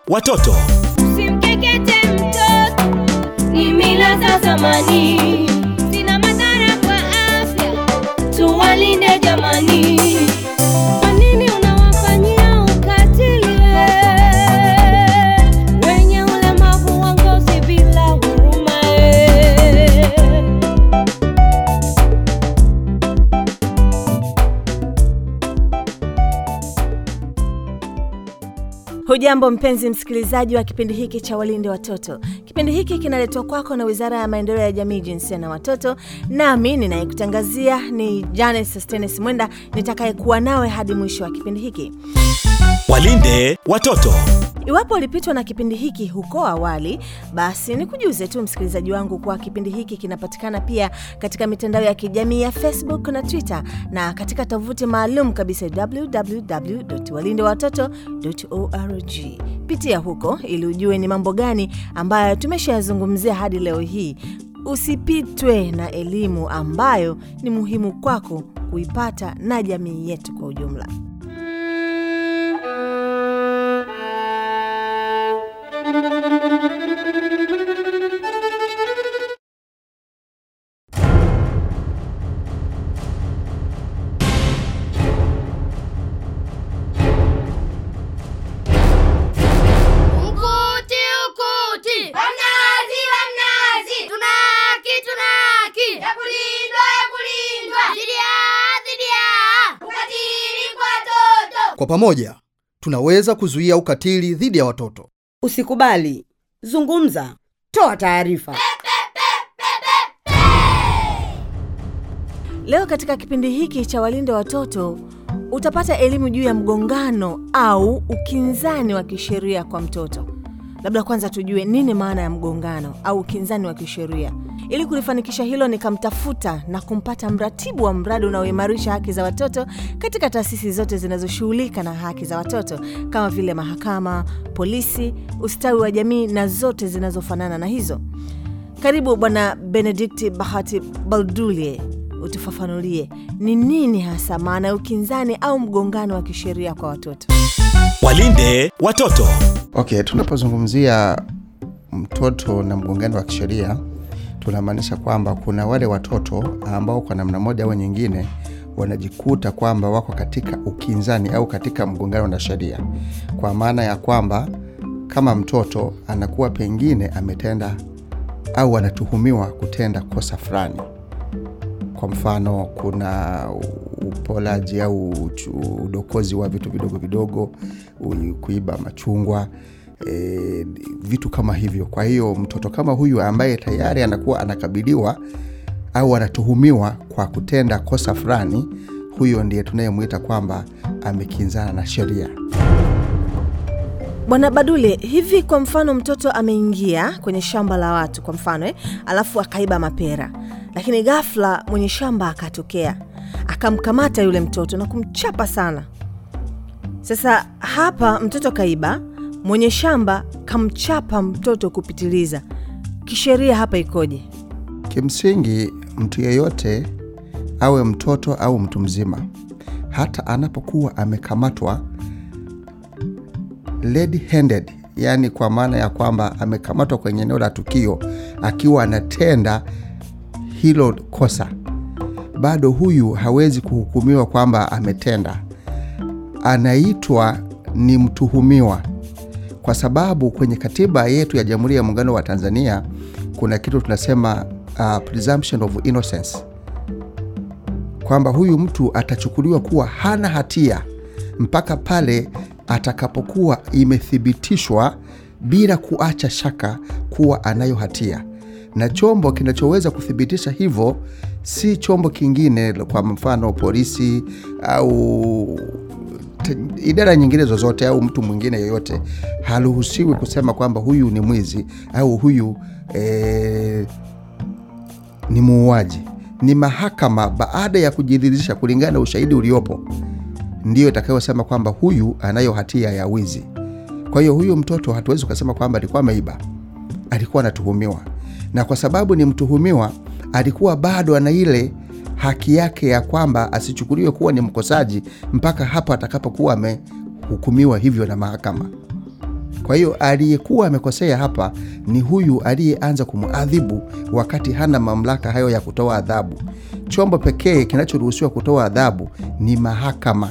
watoto. Usimkekete mtoto, ni mila za zamani, zina madhara kwa afya, tuwalinde jamani. Kwa nini unawafanyia ukatili wenye ulemavu wa ngozi bila huruma? Hujambo mpenzi msikilizaji wa kipindi hiki cha Walinde Watoto. Kipindi hiki kinaletwa kwako na Wizara ya Maendeleo ya Jamii, Jinsia na Watoto, nami ninayekutangazia ni Janet Sostenes Mwenda, nitakayekuwa nawe hadi mwisho wa kipindi hiki. Walinde watoto. Iwapo ulipitwa na kipindi hiki huko awali, basi nikujuze tu msikilizaji wangu kuwa kipindi hiki kinapatikana pia katika mitandao ya kijamii ya Facebook na Twitter na katika tovuti maalum kabisa www.walindewatoto.org. Pitia huko ili ujue ni mambo gani ambayo tumeshayazungumzia hadi leo hii. Usipitwe na elimu ambayo ni muhimu kwako kuipata na jamii yetu kwa ujumla. Mkuti ukuti, wamnazi wamnazi, tunaki tunaki, ya kulindwa ya kulindwa, dhidi ya dhidi ya ukatili kwa watoto. Kwa pamoja tunaweza kuzuia ukatili dhidi ya watoto. Usikubali, zungumza, toa taarifa. Leo katika kipindi hiki cha Walinde Watoto utapata elimu juu ya mgongano au ukinzani wa kisheria kwa mtoto. Labda kwanza tujue nini maana ya mgongano au ukinzani wa kisheria. Ili kulifanikisha hilo, nikamtafuta na kumpata mratibu wa mradi unaoimarisha haki za watoto katika taasisi zote zinazoshughulika na haki za watoto kama vile mahakama, polisi, ustawi wa jamii na zote zinazofanana na hizo. Karibu Bwana Benedikti Bahati Baldulie, utufafanulie ni nini hasa maana ya ukinzani au mgongano wa kisheria kwa watoto. Walinde watoto. Okay, tunapozungumzia mtoto na mgongano wa kisheria tunamaanisha kwamba kuna wale watoto ambao kwa namna moja au nyingine wanajikuta kwamba wako katika ukinzani au katika mgongano na sheria, kwa maana ya kwamba kama mtoto anakuwa pengine ametenda au anatuhumiwa kutenda kosa fulani. Kwa mfano, kuna upolaji au uchu- udokozi wa vitu vidogo vidogo, u- kuiba machungwa e, vitu kama hivyo. Kwa hiyo mtoto kama huyu ambaye tayari anakuwa anakabiliwa au anatuhumiwa kwa kutenda kosa fulani, huyo ndiye tunayemwita kwamba amekinzana na sheria. Bwana Badule, hivi kwa mfano mtoto ameingia kwenye shamba la watu kwa mfano eh, alafu akaiba mapera, lakini ghafla mwenye shamba akatokea akamkamata yule mtoto na kumchapa sana. Sasa hapa mtoto kaiba, mwenye shamba kamchapa mtoto kupitiliza. Kisheria hapa ikoje? Kimsingi, mtu yeyote awe mtoto au mtu mzima, hata anapokuwa amekamatwa red handed, yani kwa maana ya kwamba amekamatwa kwenye eneo la tukio akiwa anatenda hilo kosa, bado huyu hawezi kuhukumiwa kwamba ametenda, anaitwa ni mtuhumiwa kwa sababu kwenye katiba yetu ya Jamhuri ya Muungano wa Tanzania kuna kitu tunasema uh, presumption of innocence, kwamba huyu mtu atachukuliwa kuwa hana hatia mpaka pale atakapokuwa imethibitishwa bila kuacha shaka kuwa anayo hatia, na chombo kinachoweza kuthibitisha hivyo si chombo kingine, kwa mfano polisi au te- idara nyingine zozote au mtu mwingine yeyote haruhusiwi kusema kwamba huyu ni mwizi au huyu eh, ni muuaji. Ni mahakama baada ya kujiridhisha kulingana na ushahidi uliopo ndiyo itakayosema kwamba huyu anayo hatia ya wizi. Kwa hiyo huyu mtoto hatuwezi ukasema kwamba alikuwa ameiba, alikuwa anatuhumiwa, na kwa sababu ni mtuhumiwa, alikuwa bado ana ile haki yake ya kwamba asichukuliwe kuwa ni mkosaji mpaka hapo atakapokuwa amehukumiwa hivyo na mahakama. Kwa hiyo aliyekuwa amekosea hapa ni huyu aliyeanza kumwadhibu wakati hana mamlaka hayo ya kutoa adhabu. Chombo pekee kinachoruhusiwa kutoa adhabu ni mahakama.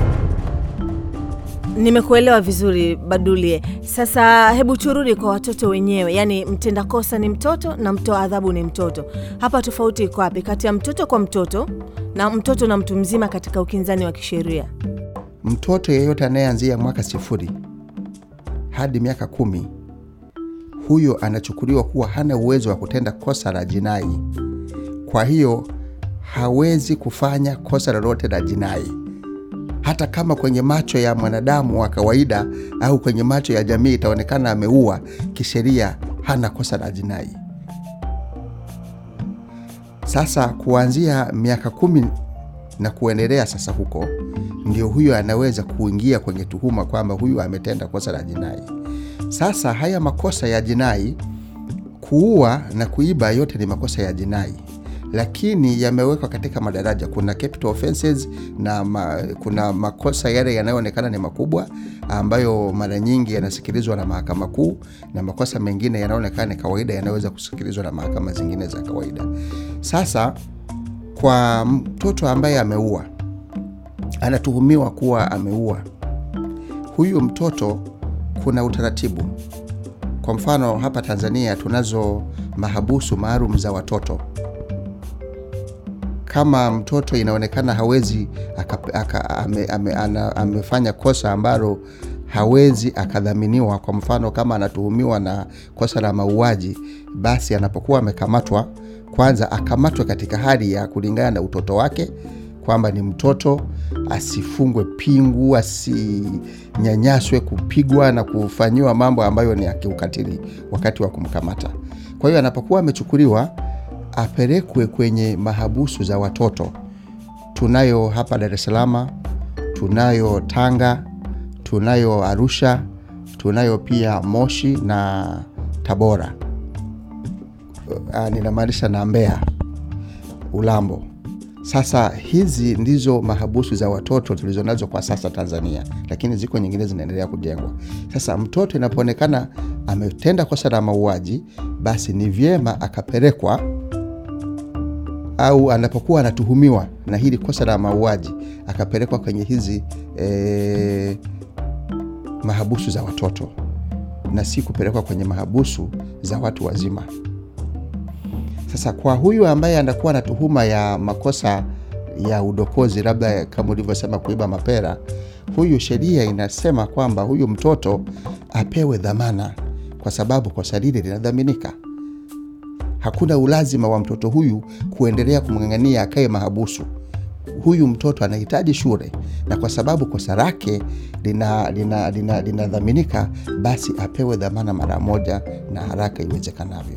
Nimekuelewa vizuri Badulie. Sasa hebu turudi kwa watoto wenyewe, yaani mtenda kosa ni mtoto na mtoa adhabu ni mtoto. Hapa tofauti iko wapi kati ya mtoto kwa mtoto na mtoto na mtu mzima katika ukinzani wa kisheria? Mtoto yeyote anayeanzia mwaka sifuri hadi miaka kumi, huyo anachukuliwa kuwa hana uwezo wa kutenda kosa la jinai. Kwa hiyo hawezi kufanya kosa lolote la jinai, hata kama kwenye macho ya mwanadamu wa kawaida au kwenye macho ya jamii itaonekana ameua, kisheria hana kosa la jinai. Sasa kuanzia miaka kumi na kuendelea sasa huko ndio huyo anaweza kuingia kwenye tuhuma kwamba huyu ametenda kosa la jinai. Sasa haya makosa ya jinai, kuua na kuiba, yote ni makosa ya jinai, lakini yamewekwa katika madaraja. Kuna capital offenses na ma, kuna makosa yale yanayoonekana ni makubwa ambayo mara nyingi yanasikilizwa na mahakama kuu, na makosa mengine yanayoonekana ni kawaida yanaweza kusikilizwa na mahakama zingine za kawaida. Sasa kwa mtoto ambaye ameua anatuhumiwa kuwa ameua huyu mtoto, kuna utaratibu. Kwa mfano hapa Tanzania tunazo mahabusu maalum za watoto. Kama mtoto inaonekana hawezi aka, aka, ame, ame, ana, amefanya kosa ambalo hawezi akadhaminiwa, kwa mfano kama anatuhumiwa na kosa la mauaji, basi anapokuwa amekamatwa, kwanza akamatwe katika hali ya kulingana na utoto wake kwamba ni mtoto, asifungwe pingu, asinyanyaswe, kupigwa na kufanyiwa mambo ambayo ni ya kiukatili wakati wa kumkamata. Kwa hiyo anapokuwa amechukuliwa, apelekwe kwenye mahabusu za watoto. Tunayo hapa Dar es Salaam, tunayo Tanga, tunayo Arusha, tunayo pia Moshi na Tabora. Uh, ninamaanisha na Mbeya, Ulambo. Sasa hizi ndizo mahabusu za watoto tulizonazo kwa sasa Tanzania, lakini ziko nyingine zinaendelea kujengwa. Sasa mtoto inapoonekana ametenda kosa la mauaji, basi ni vyema akapelekwa, au anapokuwa anatuhumiwa na hili kosa la mauaji akapelekwa kwenye hizi eh, mahabusu za watoto na si kupelekwa kwenye mahabusu za watu wazima. Sasa kwa huyu ambaye anakuwa na tuhuma ya makosa ya udokozi, labda kama ulivyosema kuiba mapera, huyu sheria inasema kwamba huyu mtoto apewe dhamana, kwa sababu kosa lile linadhaminika. Hakuna ulazima wa mtoto huyu kuendelea kumng'ang'ania akae mahabusu. Huyu mtoto anahitaji shule, na kwa sababu kosa lake linadhaminika lina, lina, lina basi apewe dhamana mara moja na haraka iwezekanavyo.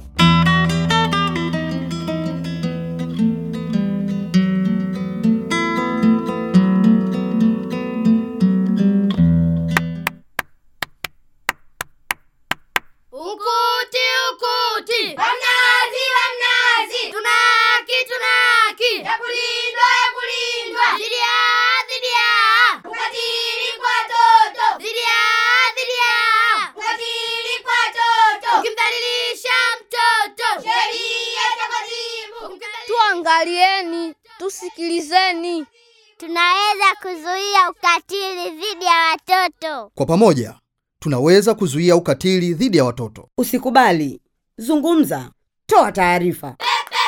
Ukuti, ukuti. Wamnazi, wamnazi. Tunaki, tunaki. Ya kulindwa, ya kulindwa. Dhidi ya, dhidi ya. Ukatili kwa watoto. Dhidi ya, dhidi ya. Ukatili kwa watoto. Ukimdhalilisha mtoto. Sheria takatifu. Tuangalieni, tusikilizeni. Tunaweza kuzuia ukatili dhidi ya watoto. Kwa pamoja tunaweza kuzuia ukatili dhidi ya watoto. Usikubali, zungumza, toa taarifa.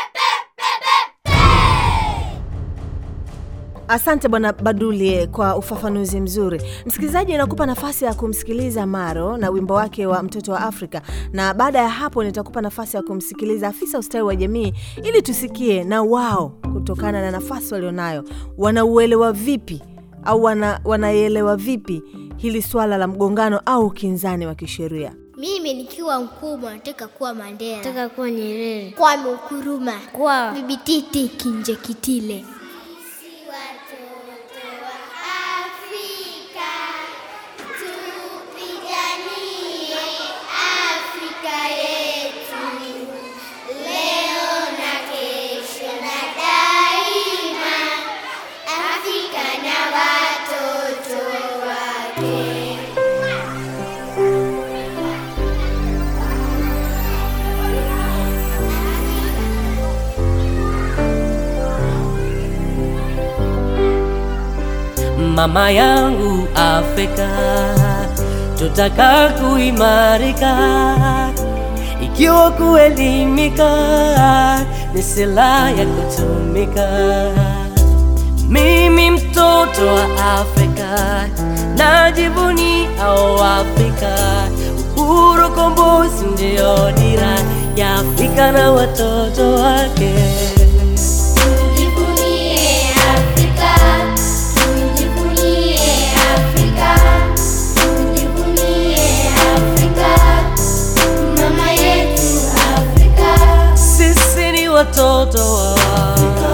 Asante Bwana Badulie kwa ufafanuzi mzuri. Msikilizaji, inakupa nafasi ya kumsikiliza Maro na wimbo wake wa mtoto wa Afrika, na baada ya hapo nitakupa nafasi ya kumsikiliza afisa ustawi wa jamii ili tusikie na wao, kutokana na nafasi walionayo, wanauelewa vipi au wana, wanaielewa vipi hili swala la mgongano au ukinzani wa kisheria. Mimi nikiwa mkubwa nataka kuwa Mandela, Nataka kuwa Nyerere. Kwame Nkrumah, Kwa Bibi Titi Kinjekitile. mama yangu Afrika, tutaka kuimarika ikiwa kuelimika ni silaha ya kutumika. Mimi mtoto wa Afrika najivunia Afrika, uhuru kombozi ndio dira ya Afrika na watoto wake. Tujivunie Afrika, tujivunie Afrika, tujivunie Afrika, mama yetu Afrika. Sisi ni watoto wa Afrika.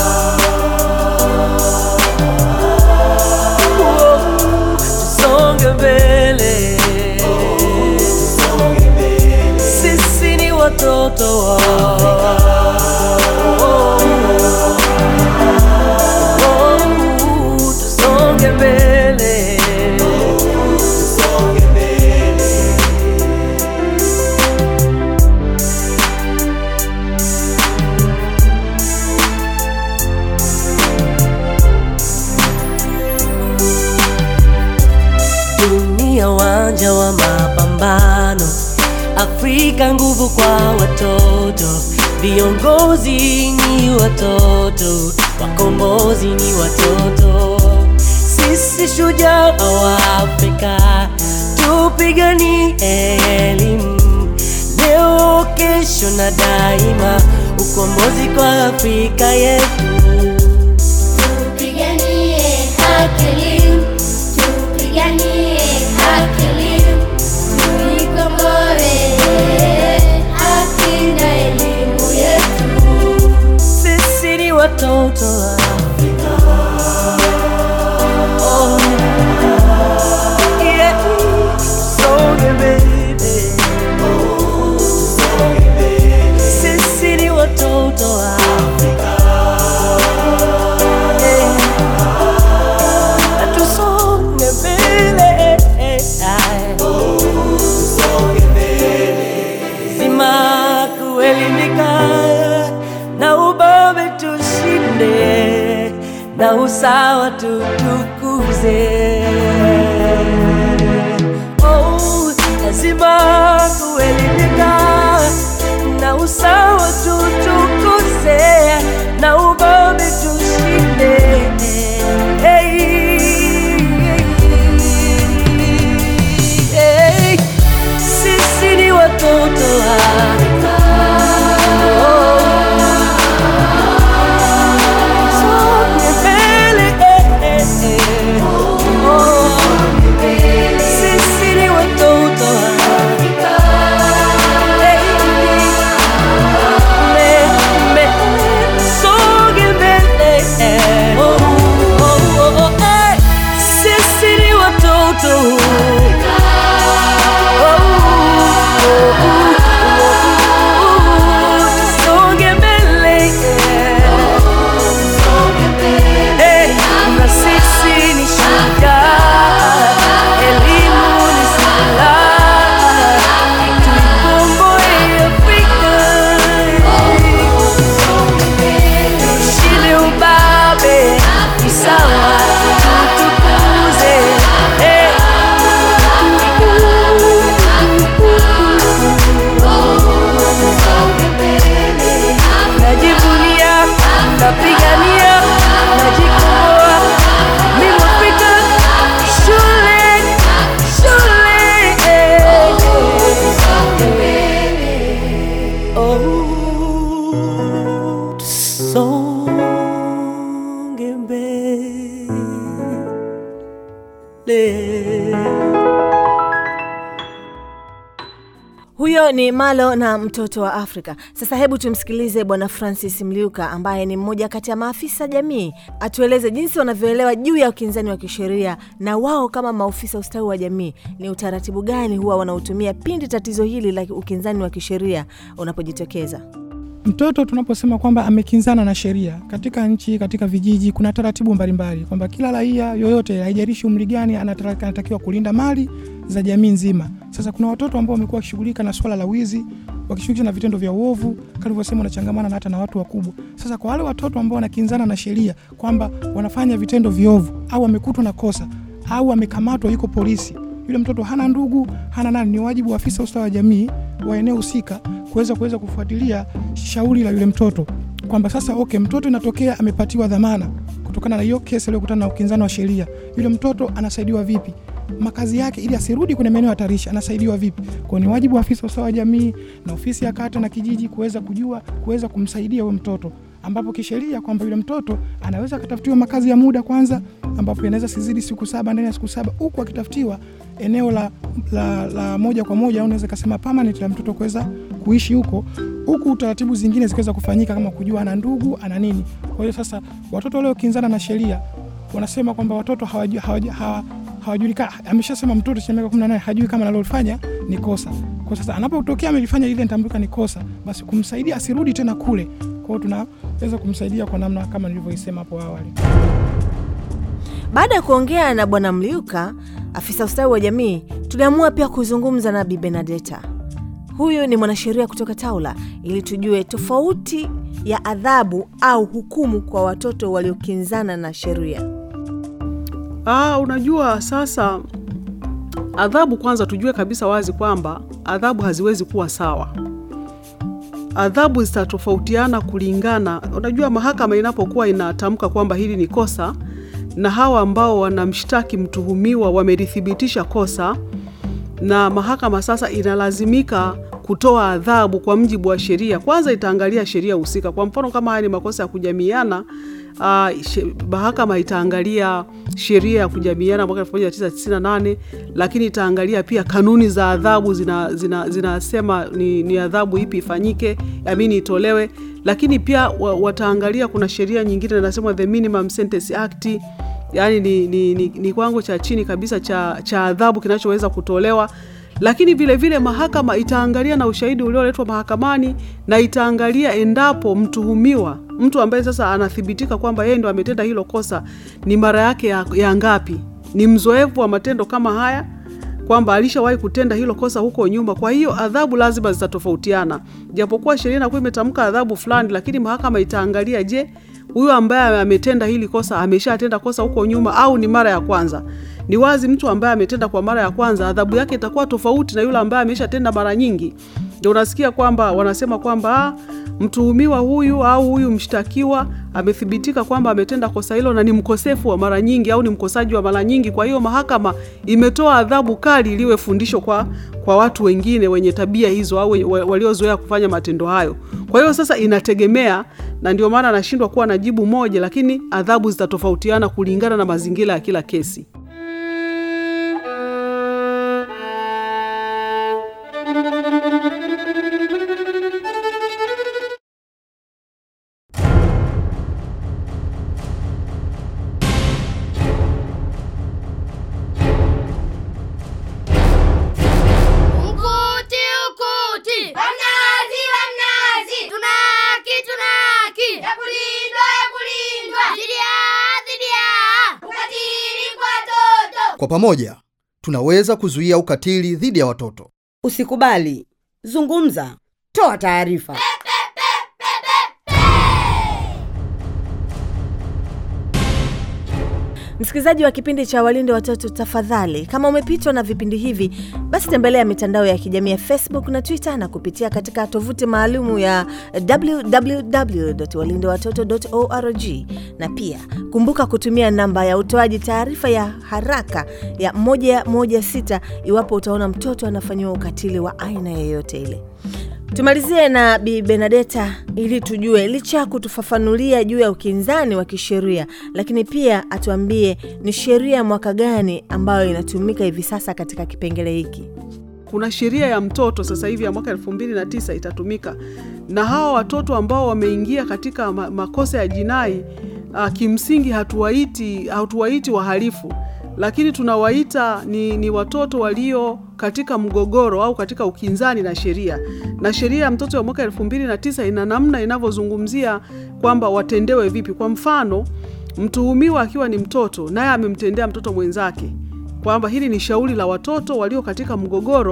Tusonge mbele. Sisi ni watoto wa Tusonge mbele. dunia wanja wa mapambano, Afrika nguvu kwa watoto, viongozi ni watoto, wakombozi ni watoto. Sisi shujaa wa Afrika, tupiganie elimu leo, kesho na daima, ukombozi kwa Afrika yetu. Tupiganie haki elimu, tupiganie haki elimu, tuikomboe haki na elimu yetu. Sisi ni watoto wa Afrika. Oh, yeah. Songe mbele. Sisi ni watoto wa Afrika. Yeah. Na tusonge mbele. Zima kuelimika na ubabe tushinde na usawa tutukuze. Oh, lazima kuelimika na usawa tutukuze na ubabe tushinde. Hey, hey, sisi ni watoto wa Afrika. Songe mbele, eh, eh, eh. Oh, sisi ni watoto wa Afrika. Hey, me- me- songe mbele, eh. Oh, oh, oh, oh, eh. Sisi ni watoto Songe mbele, eh, na sisi ni shujaa, elimu ni silaha, tuikomboe Afrika, tushinde ubabe, usawa tutukuze, eh. najivunia, napigania, najikomboa. Mimi Mwafrika, shule, shule. Oh, tusonge mbele. Huyo ni Malo na mtoto wa Afrika. Sasa hebu tumsikilize Bwana Francis Mliuka ambaye ni mmoja kati ya maafisa jamii, atueleze jinsi wanavyoelewa juu ya ukinzani wa kisheria na wao kama maofisa ustawi wa jamii, ni utaratibu gani huwa wanaotumia pindi tatizo hili la ukinzani wa kisheria unapojitokeza. Mtoto tunaposema kwamba amekinzana na sheria katika nchi, katika vijiji, kuna taratibu mbalimbali kwamba kila raia yoyote, haijalishi umri gani, anatara- anatakiwa kulinda mali za jamii nzima. Sasa kuna watoto ambao wamekuwa wakishughulika na swala la wizi wakishughulisha na vitendo vya uovu, kama nilivyosema, wanachangamana na hata na watu wakubwa. Sasa kwa wale watoto ambao wanakinzana na sheria kwamba wanafanya vitendo viovu au wamekutwa na kosa au amekamatwa, yuko polisi, yule mtoto hana ndugu, hana nani, ni wajibu wa afisa ustawi wa jamii wa eneo husika kuweza kuweza kufuatilia shauri la yule mtoto kwamba sasa okay, mtoto inatokea amepatiwa dhamana kutokana na hiyo kesi aliyokutana na ukinzano wa sheria, yule mtoto anasaidiwa vipi? makazi yake ili asirudi kwenye maeneo hatarishi anasaidiwa vipi? Kwa ni wajibu wa afisa usawa wa jamii na ofisi ya kata na kijiji kuweza kujua kuweza kumsaidia huyo mtoto, ambapo kisheria kwamba yule mtoto anaweza akatafutiwa makazi ya muda kwanza, ambapo inaweza sizidi siku saba, ndani ya siku saba, huku akitafutiwa eneo la, la, la moja kwa moja au unaweza kasema permanent la mtoto kuweza kuishi huko huku taratibu zingine zikiweza kufanyika kama kujua ana ndugu ana nini. Kwa hiyo sasa watoto waliokinzana na sheria wanasema kwamba watoto hawaju- hawaja- hawa- hawajulikani. Ameshasema mtoto cha miaka 18 hajui kama analofanya ni kosa. Kwa sasa anapotokea amelifanya ile nitambulika ni kosa, basi kumsaidia asirudi tena kule. Kwa hiyo tunaweza kumsaidia kwa namna kama nilivyoisema hapo awali. Baada ya kuongea na Bwana Mliuka, afisa ustawi wa jamii, tuliamua pia kuzungumza na Bi Benadeta. Huyu ni mwanasheria kutoka Taula, ili tujue tofauti ya adhabu au hukumu kwa watoto waliokinzana na sheria. Ah, unajua sasa adhabu kwanza tujue kabisa wazi kwamba adhabu haziwezi kuwa sawa. Adhabu zitatofautiana kulingana, unajua mahakama inapokuwa inatamka kwamba hili ni kosa na hawa ambao wanamshtaki mtuhumiwa wamelithibitisha kosa na mahakama sasa inalazimika kutoa adhabu kwa mjibu wa sheria. Kwanza itaangalia sheria husika. Kwa mfano kama haya ni makosa ya kujamiiana, uh, she, mahakama itaangalia sheria ya kujamiiana mwaka 1998 lakini itaangalia pia kanuni za adhabu zinasema zina, zinasema ni, ni adhabu ipi ifanyike, amini itolewe, lakini pia wa, wataangalia kuna sheria nyingine inasema the Minimum Sentence Act yaani ni, ni, ni, ni kiwango cha chini kabisa cha, cha adhabu kinachoweza kutolewa lakini vile vile mahakama itaangalia na ushahidi ulioletwa mahakamani na itaangalia endapo mtuhumiwa mtu ambaye sasa anathibitika kwamba yeye ndo ametenda hilo kosa ni mara yake ya, ya ngapi ni mzoefu wa matendo kama haya kwamba alishawahi kutenda hilo kosa huko nyuma kwa hiyo adhabu lazima zitatofautiana japokuwa sheria inakuwa imetamka adhabu fulani lakini mahakama itaangalia je huyu ambaye ametenda hili kosa ameshatenda kosa huko nyuma au ni mara ya kwanza ni wazi mtu ambaye ametenda kwa mara ya kwanza adhabu yake itakuwa tofauti na yule ambaye ameshatenda mara nyingi ndio unasikia kwamba wanasema kwamba ah, mtuhumiwa huyu au huyu mshtakiwa amethibitika kwamba ametenda kosa hilo na ni mkosefu wa mara nyingi au ni mkosaji wa mara nyingi kwa hiyo mahakama imetoa adhabu kali iliwe fundisho kwa kwa watu wengine wenye tabia hizo au wa- waliozoea kufanya matendo hayo kwa hiyo sasa inategemea na ndio maana anashindwa kuwa na jibu moja lakini adhabu zitatofautiana kulingana na mazingira ya kila kesi Mkuti ukuti wa mnazi wa mnazi, tunaki tunaki, ya kulindwa ya kulindwa, dhidi ya dhidi ya ukatili kwa watoto. Kwa pamoja tunaweza kuzuia ukatili dhidi ya watoto. Usikubali, zungumza, toa taarifa. Msikilizaji wa kipindi cha Walinde Watoto, tafadhali, kama umepitwa na vipindi hivi, basi tembelea mitandao ya kijamii ya Facebook na Twitter na kupitia katika tovuti maalumu ya www.walindewatoto.org, na pia kumbuka kutumia namba ya utoaji taarifa ya haraka ya 116 iwapo utaona mtoto anafanyiwa ukatili wa aina yoyote ile. Tumalizie na Bi Benadeta ili tujue, licha ya kutufafanulia juu ya ukinzani wa kisheria, lakini pia atuambie ni sheria mwaka gani ambayo inatumika hivi sasa katika kipengele hiki. kuna sheria ya mtoto sasa hivi ya mwaka elfu mbili na tisa itatumika na hawa watoto ambao wameingia katika ma makosa ya jinai uh, kimsingi hatuwaiti hatuwaiti wahalifu lakini tunawaita ni, ni watoto walio katika mgogoro au katika ukinzani na sheria na sheria ya mtoto ya mwaka elfu mbili na tisa ina namna inavyozungumzia kwamba watendewe vipi kwa mfano mtuhumiwa akiwa ni mtoto naye amemtendea mtoto mwenzake kwamba hili ni shauri la watoto walio katika mgogoro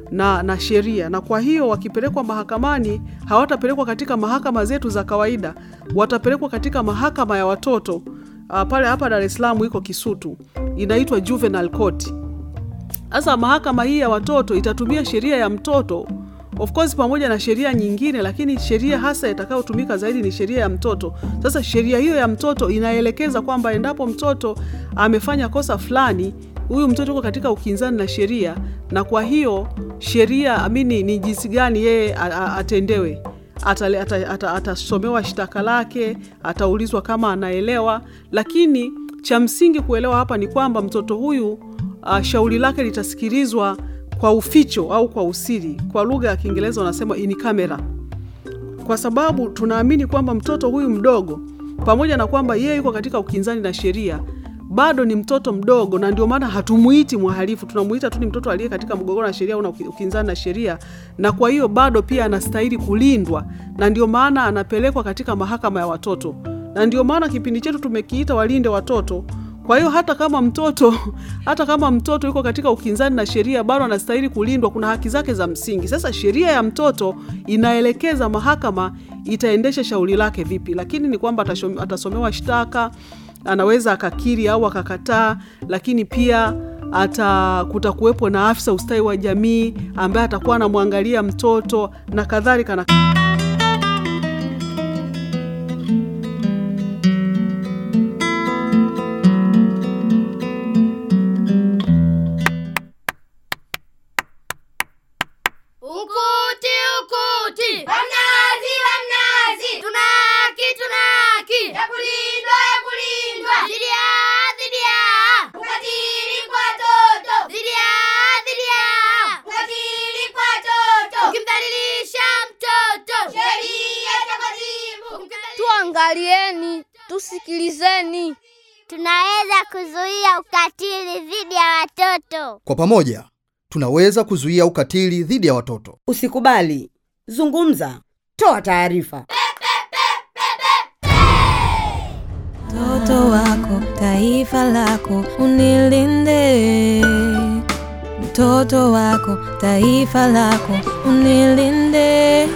na, na sheria, na kwa hiyo wakipelekwa mahakamani hawatapelekwa katika mahakama zetu za kawaida, watapelekwa katika mahakama ya watoto uh, pale hapa Dar es Salaam iko Kisutu, inaitwa juvenile court. Sasa mahakama hii ya watoto itatumia sheria ya mtoto of course pamoja na sheria nyingine, lakini sheria hasa itakayotumika zaidi ni sheria ya mtoto. Sasa sheria hiyo ya mtoto inaelekeza kwamba endapo mtoto amefanya kosa fulani, huyu mtoto yuko katika ukinzani na sheria, na kwa hiyo sheria amini ni jinsi gani yeye a- a- atendewe atasomewa ata, ata, atasomewa shtaka lake, ataulizwa kama anaelewa, lakini cha msingi kuelewa hapa ni kwamba mtoto huyu uh, shauri lake litasikilizwa kwa uficho au kwa usiri. Kwa lugha ya Kiingereza wanasema in camera, kwa sababu tunaamini kwamba mtoto huyu mdogo, pamoja na kwamba yeye yuko katika ukinzani na sheria, bado ni mtoto mdogo, na ndio maana hatumuiti mhalifu, tunamuita tu ni mtoto aliye katika mgogoro na sheria au na uki- ukinzani na sheria, na kwa hiyo bado pia anastahili kulindwa, na ndio maana anapelekwa katika mahakama ya watoto, na ndio maana kipindi chetu tumekiita walinde watoto. Kwa hiyo hata kama mtoto hata kama mtoto yuko katika ukinzani na sheria bado anastahili kulindwa, kuna haki zake za msingi. Sasa sheria ya mtoto inaelekeza mahakama itaendesha shauri lake vipi, lakini ni kwamba atashom- atasomewa shtaka, anaweza akakiri au akakataa, lakini pia ata kutakuwepo na afisa ustawi wa jamii ambaye atakuwa anamwangalia mtoto na kadhalika na Ukuti, ukuti. Wamnazi, wamnazi. Tunaki, tunaki. Ya kulindwa, ya kulindwa. Dhidi ya, dhidi ya. Ukatili kwa watoto. Dhidi ya, dhidi ya. Ukatili kwa watoto. Ukimdhalilisha mtoto. Sheria takatifu. Tuangalieni, tusikilizeni. Tunaweza kuzuia ukatili dhidi ya watoto. Kwa pamoja tunaweza kuzuia ukatili dhidi ya watoto. Usikubali, zungumza, toa taarifa. Mtoto wako, taifa lako, unilinde. Mtoto wako, taifa lako, unilinde.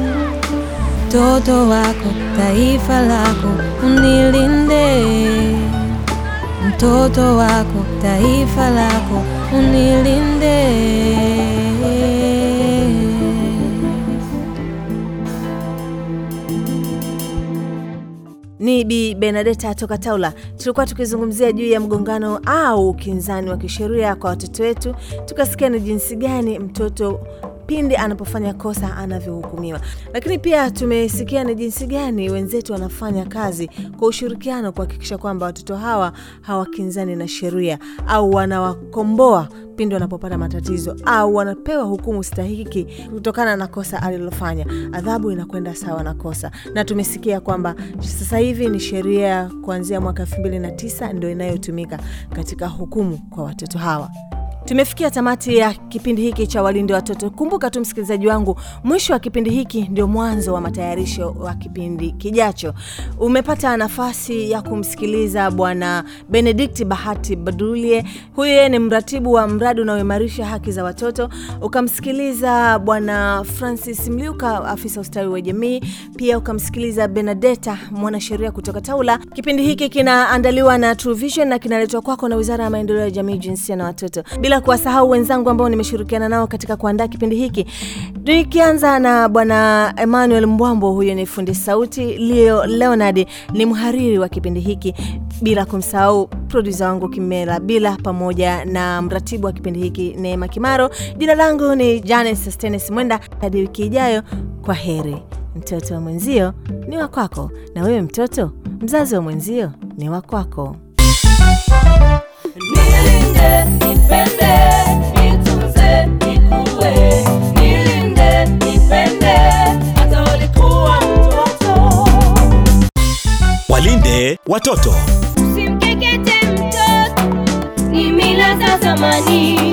Mtoto wako, taifa lako, unilinde. Mtoto wako, taifa lako, unilinde. Ni Bi Benadeta toka Taula. Tulikuwa tukizungumzia juu ya mgongano au ukinzani wa kisheria kwa watoto wetu, tukasikia ni jinsi gani mtoto pindi anapofanya kosa anavyohukumiwa, lakini pia tumesikia ni jinsi gani wenzetu wanafanya kazi kwa ushirikiano kuhakikisha kwamba watoto hawa hawakinzani na sheria au wanawakomboa pindi wanapopata matatizo au wanapewa hukumu stahiki kutokana na kosa alilofanya. Adhabu inakwenda sawa na kosa, na tumesikia kwamba sasa hivi ni sheria kuanzia mwaka elfu mbili na tisa ndio inayotumika katika hukumu kwa watoto hawa. Tumefikia tamati ya kipindi hiki cha Walinde Watoto. Kumbuka tu msikilizaji wangu, mwisho wa kipindi hiki ndio mwanzo wa matayarisho wa kipindi kijacho. Umepata nafasi ya kumsikiliza Bwana Benedict Bahati Badulie, huyu yeye ni mratibu wa mradi unaoimarisha haki za watoto. Ukamsikiliza Bwana Francis Mliuka, afisa ustawi wa jamii. Pia ukamsikiliza Benadeta, mwanasheria kutoka Taula. Kipindi hiki kinaandaliwa na True Vision na kinaletwa kwako na Wizara ya Maendeleo ya Jamii, Jinsia na Watoto, bila kuwasahau wenzangu ambao nimeshirikiana nao katika kuandaa kipindi hiki, nikianza na Bwana Emmanuel Mbwambo, huyo ni fundi sauti. Leo Leonard ni mhariri wa kipindi hiki, bila kumsahau produsa wangu Kimela Bila, pamoja na mratibu wa kipindi hiki Neema Kimaro. Jina langu ni Janet Sustenes Mwenda. Hadi wiki ijayo, kwa heri. Mtoto wa mwenzio ni wa kwako, na wewe mtoto, mzazi wa mwenzio ni wa kwako. Nilinde, nipende, nitunze, nikue. Nilinde, nipende, hata ulikuwa mtoto. Walinde watoto. Usimkekete mtoto, ni mila za zamani.